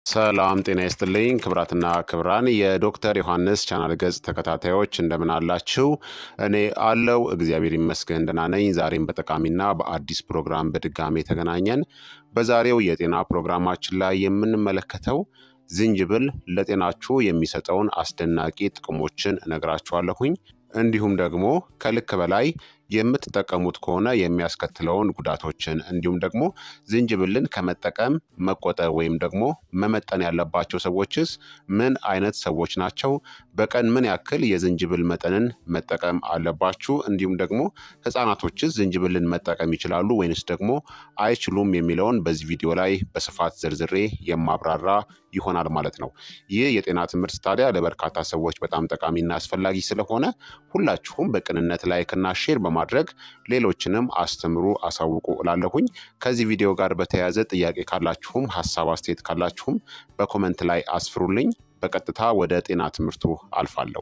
ሰላም ጤና ይስጥልኝ ክብራትና ክብራን የዶክተር ዮሐንስ ቻናል ገጽ ተከታታዮች እንደምን አላችሁ? እኔ አለው እግዚአብሔር ይመስገን ደህና ነኝ። ዛሬም በጠቃሚና በአዲስ ፕሮግራም በድጋሜ ተገናኘን። በዛሬው የጤና ፕሮግራማችን ላይ የምንመለከተው ዝንጅብል ለጤናችሁ የሚሰጠውን አስደናቂ ጥቅሞችን እነግራችኋለሁኝ። እንዲሁም ደግሞ ከልክ በላይ የምትጠቀሙት ከሆነ የሚያስከትለውን ጉዳቶችን እንዲሁም ደግሞ ዝንጅብልን ከመጠቀም መቆጠብ ወይም ደግሞ መመጠን ያለባቸው ሰዎችስ ምን አይነት ሰዎች ናቸው? በቀን ምን ያክል የዝንጅብል መጠንን መጠቀም አለባችሁ? እንዲሁም ደግሞ ሕፃናቶችስ ዝንጅብልን መጠቀም ይችላሉ ወይንስ ደግሞ አይችሉም የሚለውን በዚህ ቪዲዮ ላይ በስፋት ዝርዝሬ የማብራራ ይሆናል ማለት ነው። ይህ የጤና ትምህርት ታዲያ ለበርካታ ሰዎች በጣም ጠቃሚና አስፈላጊ ስለሆነ ሁላችሁም በቅንነት ላይክና ሼር በማድረግ ሌሎችንም አስተምሩ፣ አሳውቁ እላለሁኝ። ከዚህ ቪዲዮ ጋር በተያያዘ ጥያቄ ካላችሁም ሀሳብ አስተያየት ካላችሁም በኮመንት ላይ አስፍሩልኝ። በቀጥታ ወደ ጤና ትምህርቱ አልፋለሁ።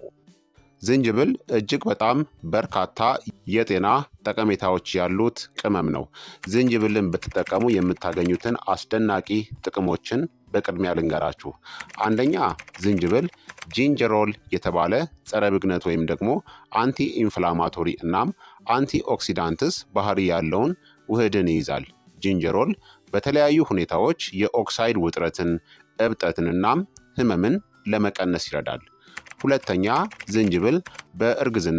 ዝንጅብል እጅግ በጣም በርካታ የጤና ጠቀሜታዎች ያሉት ቅመም ነው። ዝንጅብልን ብትጠቀሙ የምታገኙትን አስደናቂ ጥቅሞችን በቅድሚያ ልንገራችሁ። አንደኛ ዝንጅብል ጂንጀሮል የተባለ ጸረ ብግነት ወይም ደግሞ አንቲ ኢንፍላማቶሪ እናም አንቲ ኦክሲዳንትስ ባህሪ ያለውን ውህድን ይይዛል። ጂንጀሮል በተለያዩ ሁኔታዎች የኦክሳይድ ውጥረትን፣ እብጠትን እናም ህመምን ለመቀነስ ይረዳል። ሁለተኛ ዝንጅብል በእርግዝና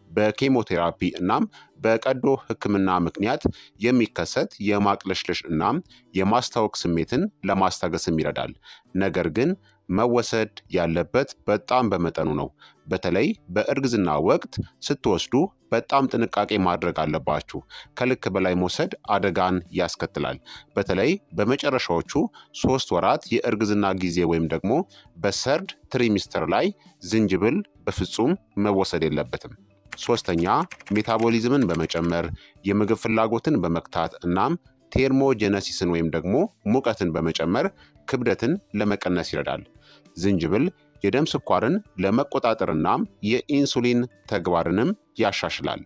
በኬሞቴራፒ እናም በቀዶ ሕክምና ምክንያት የሚከሰት የማቅለሽለሽ እናም የማስታወክ ስሜትን ለማስታገስም ይረዳል። ነገር ግን መወሰድ ያለበት በጣም በመጠኑ ነው። በተለይ በእርግዝና ወቅት ስትወስዱ በጣም ጥንቃቄ ማድረግ አለባችሁ። ከልክ በላይ መውሰድ አደጋን ያስከትላል። በተለይ በመጨረሻዎቹ ሶስት ወራት የእርግዝና ጊዜ ወይም ደግሞ በሰርድ ትሪሚስተር ላይ ዝንጅብል በፍጹም መወሰድ የለበትም። ሶስተኛ ሜታቦሊዝምን በመጨመር የምግብ ፍላጎትን በመክታት እናም ቴርሞጀነሲስን ወይም ደግሞ ሙቀትን በመጨመር ክብደትን ለመቀነስ ይረዳል። ዝንጅብል የደም ስኳርን ለመቆጣጠር እናም የኢንሱሊን ተግባርንም ያሻሽላል።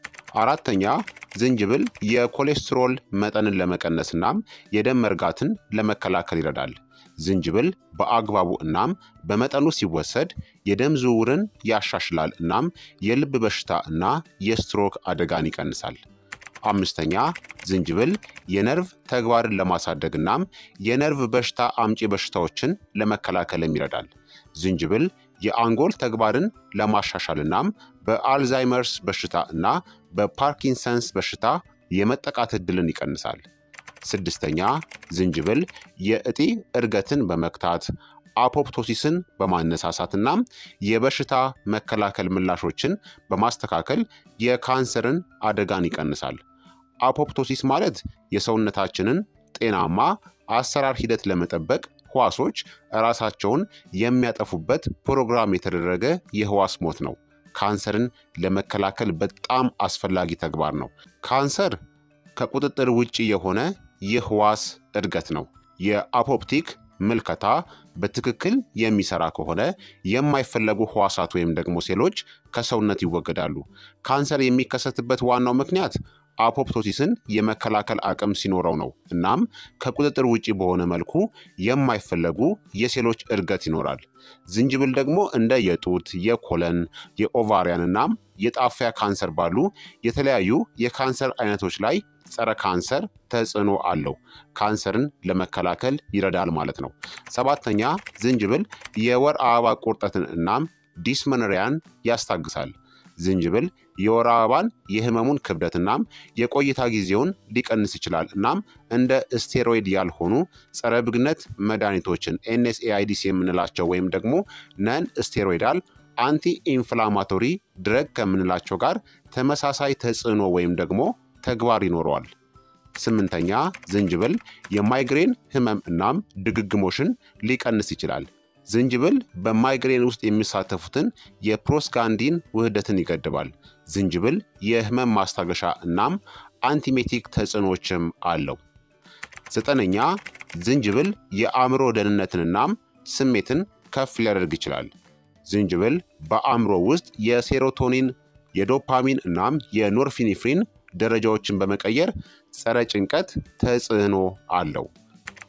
አራተኛ ዝንጅብል የኮሌስትሮል መጠንን ለመቀነስ እናም የደም መርጋትን ለመከላከል ይረዳል። ዝንጅብል በአግባቡ እናም በመጠኑ ሲወሰድ የደም ዝውውርን ያሻሽላል እናም የልብ በሽታ እና የስትሮክ አደጋን ይቀንሳል። አምስተኛ ዝንጅብል የነርቭ ተግባርን ለማሳደግ እናም የነርቭ በሽታ አምጪ በሽታዎችን ለመከላከልም ይረዳል። ዝንጅብል የአንጎል ተግባርን ለማሻሻል እናም በአልዛይመርስ በሽታ እና በፓርኪንሰንስ በሽታ የመጠቃት ዕድልን ይቀንሳል። ስድስተኛ ዝንጅብል የእጢ እድገትን በመክታት አፖፕቶሲስን በማነሳሳት እናም የበሽታ መከላከል ምላሾችን በማስተካከል የካንሰርን አደጋን ይቀንሳል። አፖፕቶሲስ ማለት የሰውነታችንን ጤናማ አሰራር ሂደት ለመጠበቅ ህዋሶች ራሳቸውን የሚያጠፉበት ፕሮግራም የተደረገ የህዋስ ሞት ነው። ካንሰርን ለመከላከል በጣም አስፈላጊ ተግባር ነው። ካንሰር ከቁጥጥር ውጭ የሆነ የህዋስ እድገት ነው። የአፖፕቲክ ምልከታ በትክክል የሚሰራ ከሆነ የማይፈለጉ ህዋሳት ወይም ደግሞ ሴሎች ከሰውነት ይወገዳሉ። ካንሰር የሚከሰትበት ዋናው ምክንያት አፖፕቶሲስን የመከላከል አቅም ሲኖረው ነው። እናም ከቁጥጥር ውጭ በሆነ መልኩ የማይፈለጉ የሴሎች እድገት ይኖራል። ዝንጅብል ደግሞ እንደ የጡት፣ የኮለን፣ የኦቫሪያን እናም የጣፊያ ካንሰር ባሉ የተለያዩ የካንሰር አይነቶች ላይ ጸረ ካንሰር ተጽዕኖ አለው። ካንሰርን ለመከላከል ይረዳል ማለት ነው። ሰባተኛ ዝንጅብል የወር አበባ ቁርጠትን እናም ዲስመኖሪያን ያስታግሳል። ዝንጅብል የወር አበባን የህመሙን ክብደት እናም የቆይታ ጊዜውን ሊቀንስ ይችላል። እናም እንደ ስቴሮይድ ያልሆኑ ጸረ ብግነት መድኃኒቶችን ኤንኤስኤአይዲስ የምንላቸው ወይም ደግሞ ነን ስቴሮይዳል አንቲ ኢንፍላማቶሪ ድረግ ከምንላቸው ጋር ተመሳሳይ ተጽዕኖ ወይም ደግሞ ተግባር ይኖረዋል። ስምንተኛ ዝንጅብል የማይግሬን ህመም እናም ድግግሞሽን ሊቀንስ ይችላል። ዝንጅብል በማይግሬን ውስጥ የሚሳተፉትን የፕሮስጋንዲን ውህደትን ይገድባል። ዝንጅብል የህመም ማስታገሻ እናም አንቲሜቲክ ተጽዕኖችም አለው። ዘጠነኛ ዝንጅብል የአእምሮ ደህንነትን እናም ስሜትን ከፍ ሊያደርግ ይችላል። ዝንጅብል በአእምሮ ውስጥ የሴሮቶኒን የዶፓሚን እናም የኖርፊኒፍሪን ደረጃዎችን በመቀየር ጸረ ጭንቀት ተጽዕኖ አለው።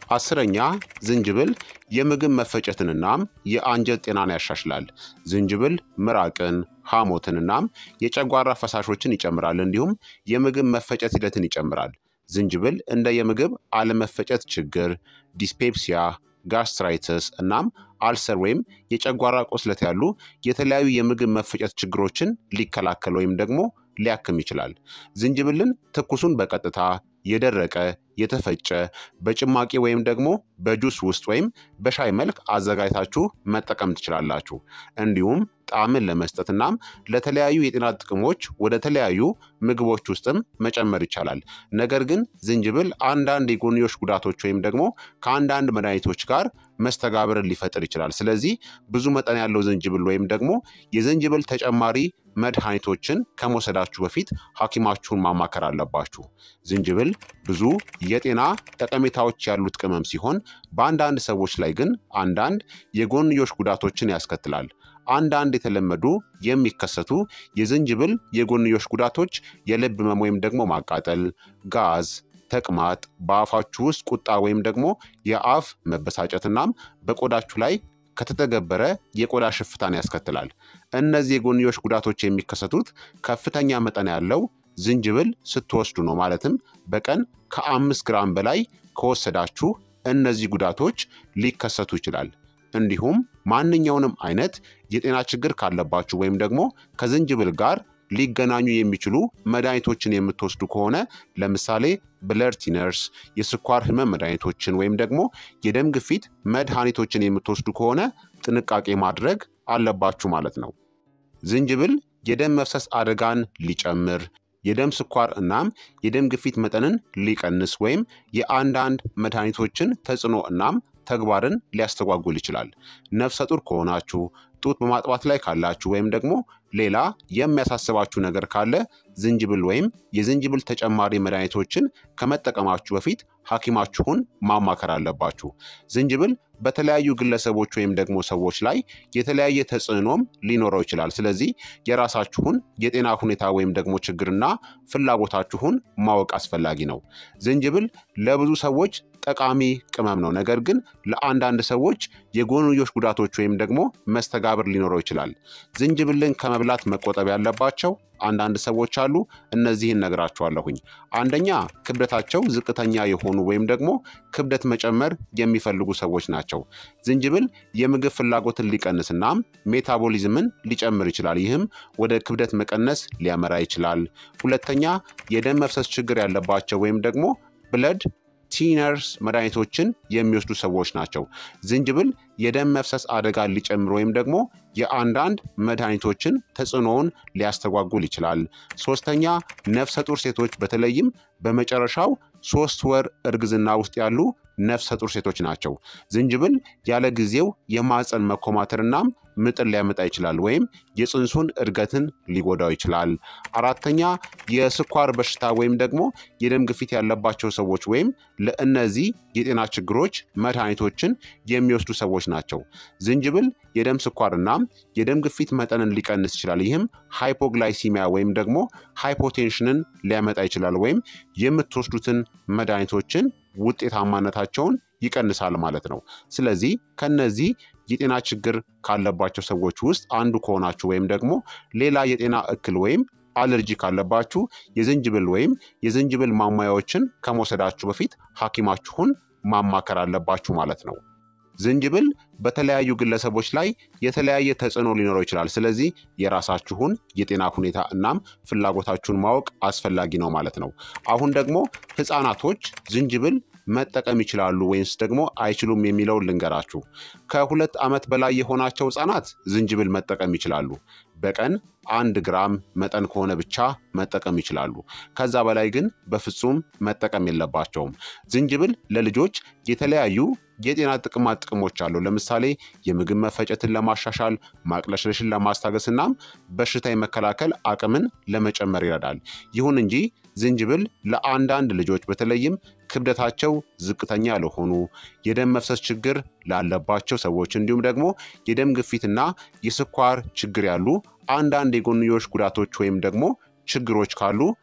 አስረኛ ዝንጅብል የምግብ መፈጨትንናም የአንጀት ጤናን ያሻሽላል። ዝንጅብል ምራቅን፣ ሐሞትንናም የጨጓራ ፈሳሾችን ይጨምራል። እንዲሁም የምግብ መፈጨት ሂደትን ይጨምራል። ዝንጅብል እንደ የምግብ አለመፈጨት ችግር፣ ዲስፔፕሲያ፣ ጋስትራይተስ እናም አልሰር ወይም የጨጓራ ቁስለት ያሉ የተለያዩ የምግብ መፈጨት ችግሮችን ሊከላከል ወይም ደግሞ ሊያክም ይችላል። ዝንጅብልን ትኩሱን በቀጥታ የደረቀ የተፈጨ በጭማቂ ወይም ደግሞ በጁስ ውስጥ ወይም በሻይ መልክ አዘጋጅታችሁ መጠቀም ትችላላችሁ። እንዲሁም ጣዕምን ለመስጠት እናም ለተለያዩ የጤና ጥቅሞች ወደ ተለያዩ ምግቦች ውስጥም መጨመር ይቻላል። ነገር ግን ዝንጅብል አንዳንድ የጎንዮሽ ጉዳቶች ወይም ደግሞ ከአንዳንድ መድኃኒቶች ጋር መስተጋብርን ሊፈጥር ይችላል። ስለዚህ ብዙ መጠን ያለው ዝንጅብል ወይም ደግሞ የዝንጅብል ተጨማሪ መድኃኒቶችን ከመውሰዳችሁ በፊት ሐኪማችሁን ማማከር አለባችሁ። ዝንጅብል ብዙ የጤና ጠቀሜታዎች ያሉት ቅመም ሲሆን በአንዳንድ ሰዎች ላይ ግን አንዳንድ የጎንዮሽ ጉዳቶችን ያስከትላል። አንዳንድ የተለመዱ የሚከሰቱ የዝንጅብል የጎንዮሽ ጉዳቶች የልብ ህመም ወይም ደግሞ ማቃጠል፣ ጋዝ፣ ተቅማጥ፣ በአፋችሁ ውስጥ ቁጣ ወይም ደግሞ የአፍ መበሳጨትናም በቆዳችሁ ላይ ከተተገበረ የቆዳ ሽፍታን ያስከትላል። እነዚህ የጎንዮሽ ጉዳቶች የሚከሰቱት ከፍተኛ መጠን ያለው ዝንጅብል ስትወስዱ ነው። ማለትም በቀን ከአምስት ግራም በላይ ከወሰዳችሁ እነዚህ ጉዳቶች ሊከሰቱ ይችላል። እንዲሁም ማንኛውንም አይነት የጤና ችግር ካለባችሁ ወይም ደግሞ ከዝንጅብል ጋር ሊገናኙ የሚችሉ መድኃኒቶችን የምትወስዱ ከሆነ ለምሳሌ ብለድ ቲነርስ፣ የስኳር ህመም መድኃኒቶችን ወይም ደግሞ የደም ግፊት መድኃኒቶችን የምትወስዱ ከሆነ ጥንቃቄ ማድረግ አለባችሁ ማለት ነው። ዝንጅብል የደም መፍሰስ አደጋን ሊጨምር የደም ስኳር እናም የደም ግፊት መጠንን ሊቀንስ ወይም የአንዳንድ መድኃኒቶችን ተጽዕኖ እናም ተግባርን ሊያስተጓጉል ይችላል። ነፍሰ ጡር ከሆናችሁ፣ ጡት በማጥባት ላይ ካላችሁ ወይም ደግሞ ሌላ የሚያሳስባችሁ ነገር ካለ ዝንጅብል ወይም የዝንጅብል ተጨማሪ መድኃኒቶችን ከመጠቀማችሁ በፊት ሐኪማችሁን ማማከር አለባችሁ። ዝንጅብል በተለያዩ ግለሰቦች ወይም ደግሞ ሰዎች ላይ የተለያየ ተጽዕኖም ሊኖረው ይችላል። ስለዚህ የራሳችሁን የጤና ሁኔታ ወይም ደግሞ ችግርና ፍላጎታችሁን ማወቅ አስፈላጊ ነው። ዝንጅብል ለብዙ ሰዎች ጠቃሚ ቅመም ነው። ነገር ግን ለአንዳንድ ሰዎች የጎንዮሽ ጉዳቶች ወይም ደግሞ መስተጋብር ሊኖረው ይችላል። ዝንጅብልን ከመብላት መቆጠብ ያለባቸው አንዳንድ ሰዎች አሉ። እነዚህን ነግራችኋለሁኝ። አንደኛ ክብደታቸው ዝቅተኛ የሆኑ ወይም ደግሞ ክብደት መጨመር የሚፈልጉ ሰዎች ናቸው። ዝንጅብል የምግብ ፍላጎትን ሊቀንስናም ሜታቦሊዝምን ሊጨምር ይችላል። ይህም ወደ ክብደት መቀነስ ሊያመራ ይችላል። ሁለተኛ የደም መፍሰስ ችግር ያለባቸው ወይም ደግሞ ብለድ ቲነርስ መድኃኒቶችን የሚወስዱ ሰዎች ናቸው። ዝንጅብል የደም መፍሰስ አደጋን ሊጨምር ወይም ደግሞ የአንዳንድ መድኃኒቶችን ተጽዕኖውን ሊያስተጓጉል ይችላል። ሶስተኛ ነፍሰ ጡር ሴቶች በተለይም በመጨረሻው ሶስት ወር እርግዝና ውስጥ ያሉ ነፍሰ ጡር ሴቶች ናቸው። ዝንጅብል ያለ ጊዜው የማፀን መኮማተርናም ምጥን ሊያመጣ ይችላል ወይም የፅንሱን እድገትን ሊጎዳው ይችላል። አራተኛ የስኳር በሽታ ወይም ደግሞ የደም ግፊት ያለባቸው ሰዎች ወይም ለእነዚህ የጤና ችግሮች መድኃኒቶችን የሚወስዱ ሰዎች ናቸው። ዝንጅብል የደም ስኳርና የደም ግፊት መጠንን ሊቀንስ ይችላል። ይህም ሃይፖግላይሲሚያ ወይም ደግሞ ሃይፖቴንሽንን ሊያመጣ ይችላል ወይም የምትወስዱትን መድኃኒቶችን ውጤታማነታቸውን ይቀንሳል ማለት ነው። ስለዚህ ከነዚህ የጤና ችግር ካለባቸው ሰዎች ውስጥ አንዱ ከሆናችሁ ወይም ደግሞ ሌላ የጤና እክል ወይም አለርጂ ካለባችሁ የዝንጅብል ወይም የዝንጅብል ማሟያዎችን ከመውሰዳችሁ በፊት ሐኪማችሁን ማማከር አለባችሁ ማለት ነው። ዝንጅብል በተለያዩ ግለሰቦች ላይ የተለያየ ተጽዕኖ ሊኖረው ይችላል። ስለዚህ የራሳችሁን የጤና ሁኔታ እናም ፍላጎታችሁን ማወቅ አስፈላጊ ነው ማለት ነው። አሁን ደግሞ ሕፃናቶች ዝንጅብል መጠቀም ይችላሉ ወይንስ ደግሞ አይችሉም የሚለውን ልንገራችሁ። ከሁለት ዓመት በላይ የሆናቸው ሕፃናት ዝንጅብል መጠቀም ይችላሉ። በቀን አንድ ግራም መጠን ከሆነ ብቻ መጠቀም ይችላሉ። ከዛ በላይ ግን በፍጹም መጠቀም የለባቸውም። ዝንጅብል ለልጆች የተለያዩ የጤና ጥቅማ ጥቅሞች አሉ። ለምሳሌ የምግብ መፈጨትን ለማሻሻል፣ ማቅለሽለሽን ለማስታገስ እናም በሽታ የመከላከል አቅምን ለመጨመር ይረዳል። ይሁን እንጂ ዝንጅብል ለአንዳንድ ልጆች በተለይም ክብደታቸው ዝቅተኛ ለሆኑ የደም መፍሰስ ችግር ላለባቸው ሰዎች እንዲሁም ደግሞ የደም ግፊትና የስኳር ችግር ያሉ አንዳንድ የጎንዮሽ ጉዳቶች ወይም ደግሞ ችግሮች ካሉ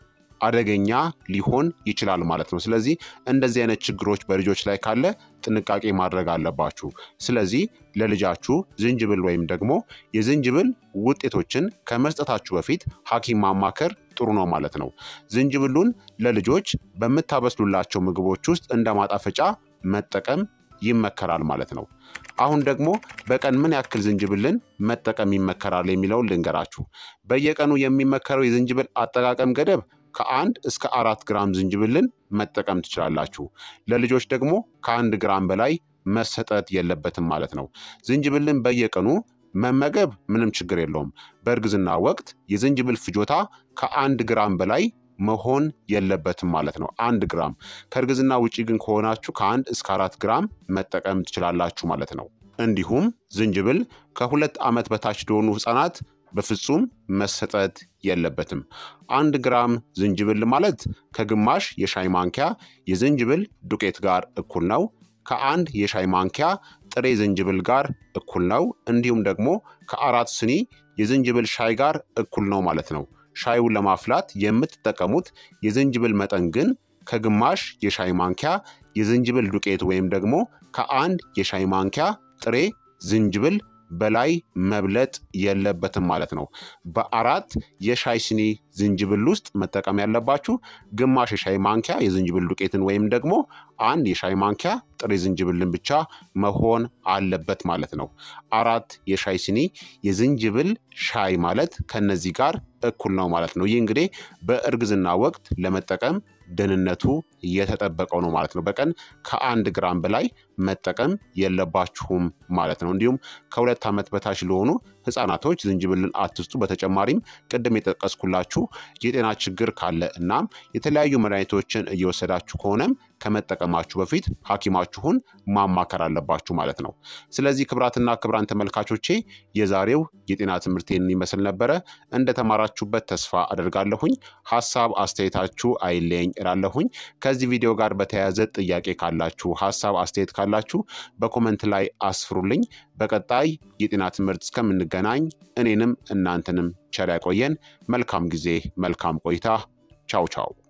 አደገኛ ሊሆን ይችላል ማለት ነው። ስለዚህ እንደዚህ አይነት ችግሮች በልጆች ላይ ካለ ጥንቃቄ ማድረግ አለባችሁ። ስለዚህ ለልጃችሁ ዝንጅብል ወይም ደግሞ የዝንጅብል ውጤቶችን ከመስጠታችሁ በፊት ሐኪም ማማከር ጥሩ ነው ማለት ነው። ዝንጅብሉን ለልጆች በምታበስሉላቸው ምግቦች ውስጥ እንደ ማጣፈጫ መጠቀም ይመከራል ማለት ነው። አሁን ደግሞ በቀን ምን ያክል ዝንጅብልን መጠቀም ይመከራል የሚለውን ልንገራችሁ። በየቀኑ የሚመከረው የዝንጅብል አጠቃቀም ገደብ ከአንድ እስከ አራት ግራም ዝንጅብልን መጠቀም ትችላላችሁ። ለልጆች ደግሞ ከአንድ ግራም በላይ መሰጠት የለበትም ማለት ነው። ዝንጅብልን በየቀኑ መመገብ ምንም ችግር የለውም። በእርግዝና ወቅት የዝንጅብል ፍጆታ ከአንድ ግራም በላይ መሆን የለበትም ማለት ነው። አንድ ግራም ከእርግዝና ውጪ ግን ከሆናችሁ ከአንድ እስከ አራት ግራም መጠቀም ትችላላችሁ ማለት ነው። እንዲሁም ዝንጅብል ከሁለት ዓመት በታች ለሆኑ ሕፃናት በፍጹም መሰጠት የለበትም። አንድ ግራም ዝንጅብል ማለት ከግማሽ የሻይ ማንኪያ የዝንጅብል ዱቄት ጋር እኩል ነው። ከአንድ የሻይ ማንኪያ ጥሬ ዝንጅብል ጋር እኩል ነው። እንዲሁም ደግሞ ከአራት ስኒ የዝንጅብል ሻይ ጋር እኩል ነው ማለት ነው። ሻዩን ለማፍላት የምትጠቀሙት የዝንጅብል መጠን ግን ከግማሽ የሻይ ማንኪያ የዝንጅብል ዱቄት ወይም ደግሞ ከአንድ የሻይ ማንኪያ ጥሬ ዝንጅብል በላይ መብለጥ የለበትም ማለት ነው። በአራት የሻይ ስኒ ዝንጅብል ውስጥ መጠቀም ያለባችሁ ግማሽ የሻይ ማንኪያ የዝንጅብል ዱቄትን ወይም ደግሞ አንድ የሻይ ማንኪያ ጥሬ ዝንጅብልን ብቻ መሆን አለበት ማለት ነው። አራት የሻይ ስኒ የዝንጅብል ሻይ ማለት ከነዚህ ጋር እኩል ነው ማለት ነው። ይህ እንግዲህ በእርግዝና ወቅት ለመጠቀም ደህንነቱ እየተጠበቀው ነው ማለት ነው። በቀን ከአንድ ግራም በላይ መጠቀም የለባችሁም ማለት ነው። እንዲሁም ከሁለት ዓመት በታች ለሆኑ ህጻናቶች ዝንጅብልን አትስጡ። በተጨማሪም ቅድም የጠቀስኩላችሁ የጤና ችግር ካለ እናም የተለያዩ መድኃኒቶችን እየወሰዳችሁ ከሆነም ከመጠቀማችሁ በፊት ሐኪማችሁን ማማከር አለባችሁ ማለት ነው። ስለዚህ ክብራትና ክብራን ተመልካቾቼ የዛሬው የጤና ትምህርቴን ይመስል ነበረ። እንደተማራችሁበት ተስፋ አደርጋለሁኝ። ሀሳብ አስተያየታችሁ አይለየኝ እላለሁኝ። ከዚህ ቪዲዮ ጋር በተያያዘ ጥያቄ ካላችሁ፣ ሀሳብ አስተያየት ካላችሁ በኮመንት ላይ አስፍሩልኝ። በቀጣይ የጤና ትምህርት እስከምንገናኝ እኔንም እናንተንም ቸር ያቆየን። መልካም ጊዜ፣ መልካም ቆይታ። ቻው ቻው